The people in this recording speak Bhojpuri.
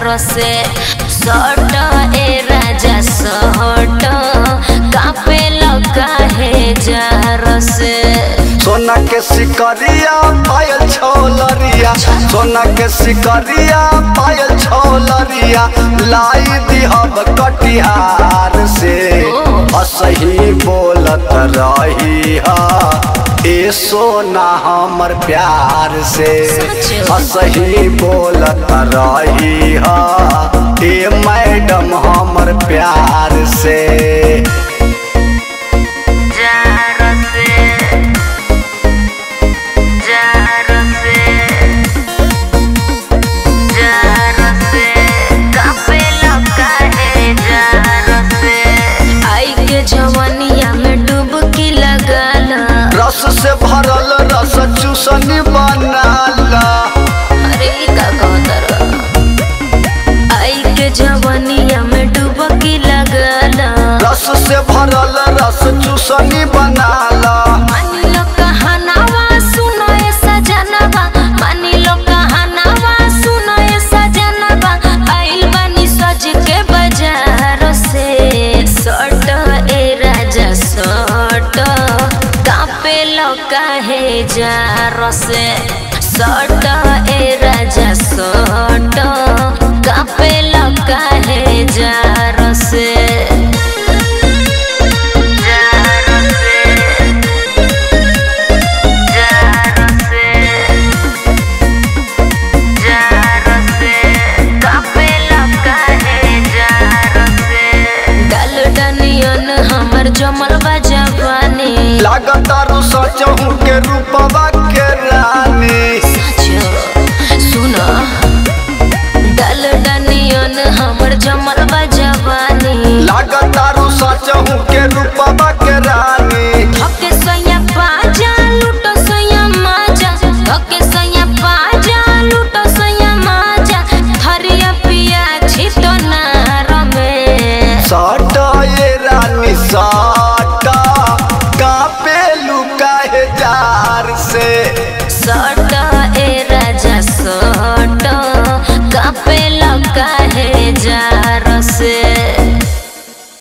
से सट ए राजा सट कापे लगा है जार से सोना के सिकरिया पायल छौलरिया सोना के सिकरिया पायल छौलरिया लाई दिहब कटिहार से असही बोलत रही हा ए सोना हमर प्यार से सच। असही बोलत रही हा ए मैडम हमर प्यार से जार से जार से जार से कापे लगा है जार से आई के जवानिया में डुबकी लगाला रस से भरल रस चूसनी बनाला अरे ई का कहतर आई के जवानिया में डुबकी लगाला रस से भरल रस चूसनी बनाला मानी लो कहनावा सुनो ए सजनवा मानी लो कहनावा सुनो ए सजनवा आइल बानी सज के बाजार से सट ए राजा सट कापे लो काहे जार से सट ए राजा सट कापे लो काहे जार से जार से जार से जार से कापे लगा है जार से डल डनियन हमर जमल बा जवानी लागत रु सचहू के रूपवा के रानी सुन डल डनियन हमर जमल बा जवानी लागत रु सचहू के रूपवा के रानी धके सैया पाजा लूटो सैया माजा धके सैया पाजा लूटो सैया माजा थरिया पिया छितो नार में सट ये रानी सट कापे लुकाहे जार से सट ए राजा सट कापे लगा है जा